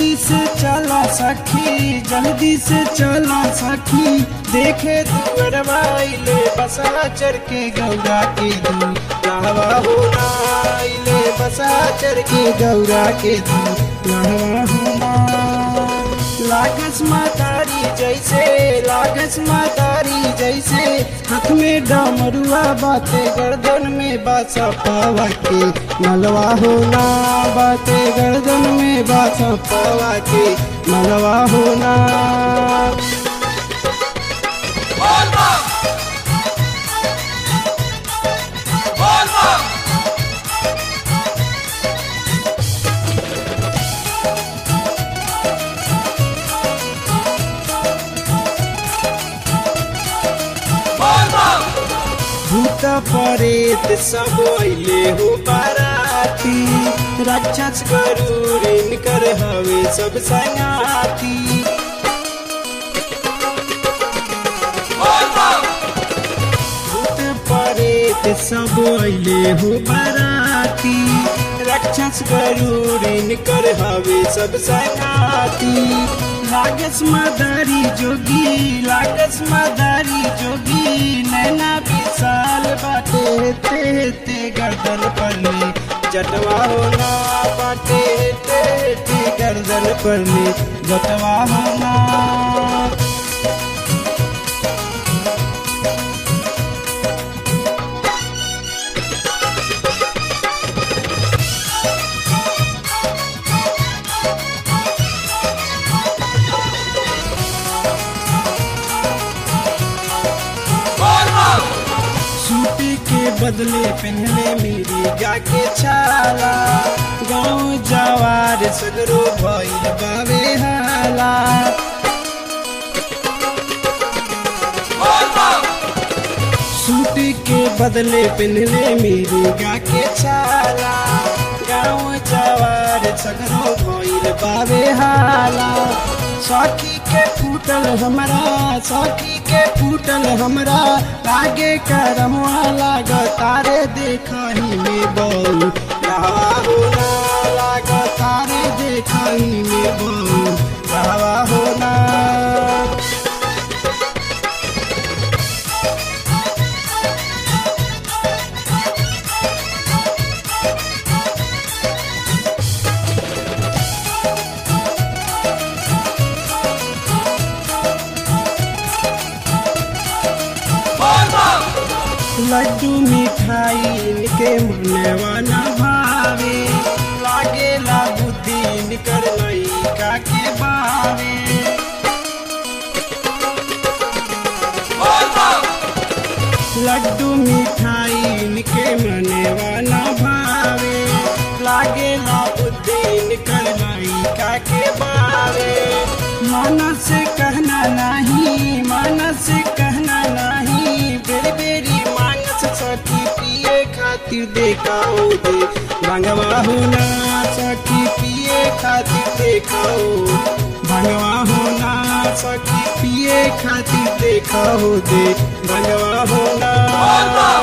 जल्दी से चला सखी जल्दी से चला सखी देखे दुअरवा आइले बसा चढ़ के गौरा के दू लाहवा हो ना आइले बसा चढ़ के गौरा के दू लाहवा हो ना लागस मातारी जैसे लागस मातारी जैसे हाथ में डमरुआ बाते गर्दन में बासा पावा के मलवा होना बाते गर्दन में बासा पावा के मलवा होना भूत परेत सब अइले हो बाराती राक्षस गरुड़ इनकर हवे सब संगाती भूत परेत सब अइले हो बाराती राक्षस गरुड़ इनकर हवे सब संगाती लागस मदारी जोगी लागस मदारी जोगी नैना विशाल बाटे ते ते गर्दन पर ले जटवा होना बाटे ते ते गर्दन पर ले जटवा होना सूती के बदले पहले मेरी जाके छाला गाँव जवार सगरो भइल बावे हाला सूती के बदले पहले मेरी जाके छाला गाँव जवार सगरो भइल बावे हाला सखी के फूटल हमरा सखी के फूटल हमरा लागे करमवा लाग तारे देखही में बहु रहवा होना लाग तारे देखही में बहु रहवा होना लड्डू मिठाई इनके मनवा न भावे लागे ला बुद्धि निकर लइका के बावे लड्डू मिठाई इनके मनवा न भावे लागे ला बुद्धि निकर लइका के बावे मन से कहना नहीं मन से कहना नहीं बेरी बेरी मांगस सखी पिए खातिर देखाओ दे भंगवा होना सखी पिए खातिर देखाओ भंगवा होना सखी पिए खातिर देखाओ दे भंगवा होना